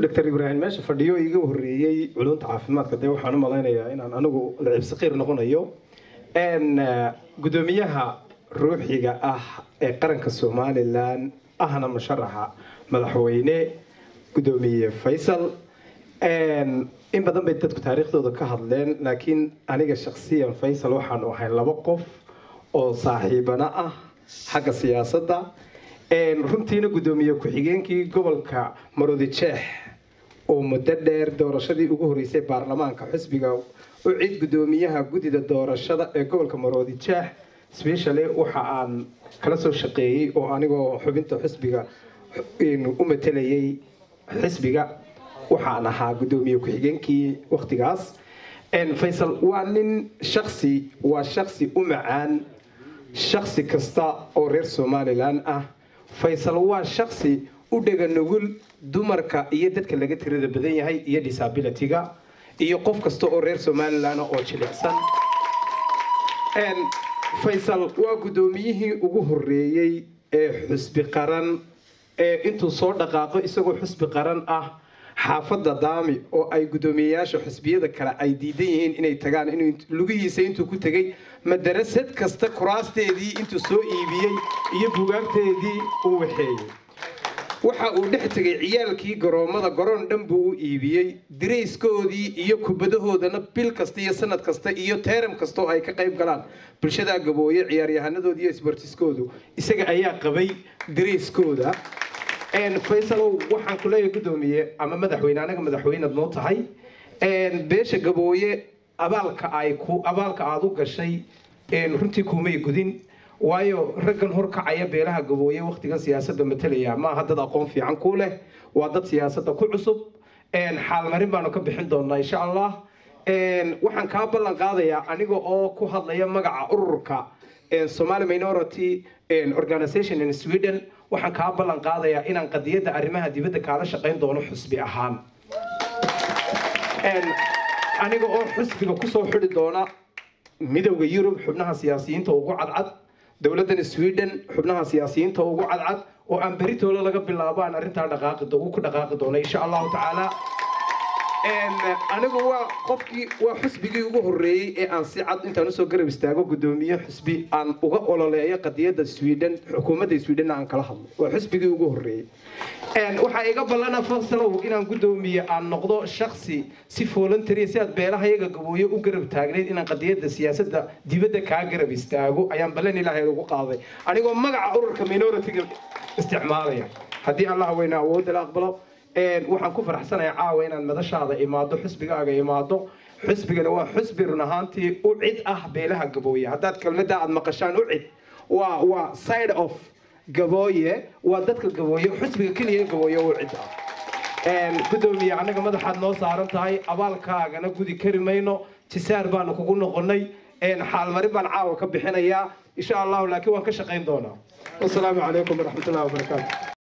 doctor ibraahim meesha fadhiyo iga horreeyey culunta caafimaadka dee waxaan u malaynayaa inaan anigu lacibsaqiir noqonayo gudoomiyaha ruuxiga ah ee qaranka somalilan ahna musharaxa madaxweyne gudoomiye faysal in badan bay dadku taariikhdooda ka hadleen laakiin aniga shaksiyan faysal waxaanu ahay laba qof oo saaxiibana ah xagga siyaasadda runtiina gudoomiye ku-xigeenkii gobolka marodijeex oo muddo dheer doorashadii ugu horeysay baarlamaanka xisbiga u cid gudoomiyaha guddida doorashada ee gobolka marodijeex specially waxa aan kala soo shaqeeyey oo anigoo xubinta xisbiga u matelayay xisbiga waxaan ahaa gudoomiye ku-xigeenkii waktigaas faysal waa nin shaksi waa shaksi u macaan shaksi kasta oo reer somalilan ah faysal waa shaksi u dhega nugul dumarka iyo dadka laga tirada badan yahay iyo disabilityga iyo qof kasta oo reer somalilan oo jilicsan faysal waa gudoomiyihii ugu horeeyey ee xusbi qaran ee intuu soo dhaqaaqo isagoo xusbi qaran ah xaafadda daami oo ay guddoomiyeyaasha xusbiyada kale ay diidan yihiin inay tagaan inuu lugihiisa intuu ku tegey madarasad kasta kuraasteedii intuu soo iibiyey iyo bugaagteedii uu waxeeyey waxa uu dhex tegay ciyaalkii garoommada garoon dhan buu u iibiyey dirayskoodii iyo kubadahoodana bil kasta iyo sanad kasta iyo teeram kasta oo ay ka qayb galaan bulshadaa gabooye ciyaaryahanadooda iyo isbartiskoodu isaga ayaa qabay dirayskooda faysalow waxaan ku leeyahay guddoomiye ama madaxweyne anaga madaxweynead noo tahay beesha gabooye abaalka ay ku abaalka aada u gashay runtii kumay gudin waayo raggan horkacaya beelaha gabooye waktigan siyaasadda matalaya maaha dad aqoon fiican ku leh waa dad siyaasadda ku cusub xaalmarin baanu ka bixin doonaa insha allah waxaan kaa ballan qaadayaa aniga oo ku hadlaya magaca ururka somali minority organization in sweden waxaan kaa ballan qaadayaa inaan qadiyadda arrimaha dibadda kaala shaqayn doono xusbi ahaan aniga oo xusbiga kusoo xidi doona midowda yurub xubnaha siyaasiyiinta ugu cadcad dowladdan sweden xubnaha siyaasiyiinta ugu cadcad oo aan beritooda laga bilaabo aan arrintaa dhaqaaqi ku dhaqaaqi doono insha allahu tacaala anigu waa qofkii waa xusbigii ugu horeeyey ee aan si cad intaan usoo garab istaago gudoomiye xusbi aan uga ololeeyo qadiyadda sweden xukuumadda sweden aan kala hadlo waa xusbigii ugu horeeyey waxaa iga ballana fasalow inaan gudoomiye aan noqdo shaksi si voluntary si aad beelaha iyaga gabooye u garab taagnayd inaan qadiyadda siyaasadda dibadda kaa garab istaago ayaan ballan ilaahay ugu qaaday anigoo magaca ururka minority-ga isticmaalaya haddii allah weyna awoodda la aqbalo waxaan ku faraxsanayaa caawa inaan madashaada imaado xusbigaaga imaado xusbigana waa xusbi run ahaantii u cid ah beelaha gabooye haddaad kelmadda aad maqashaan u cid waa waa side of gabooye waa dadka gabooye xusbiga keliya gabooye u cid ah gudoomiye annaga madaxaad noo saaran tahay abaalkaagana gudi kari mayno jisaar baanu kugu noqonay xaalmarin baan caawa ka bixinayaa insha allahu laakiin waan ka shaqayn doonaa wasalaamu calaykum waraxmatullahi wabarakaatu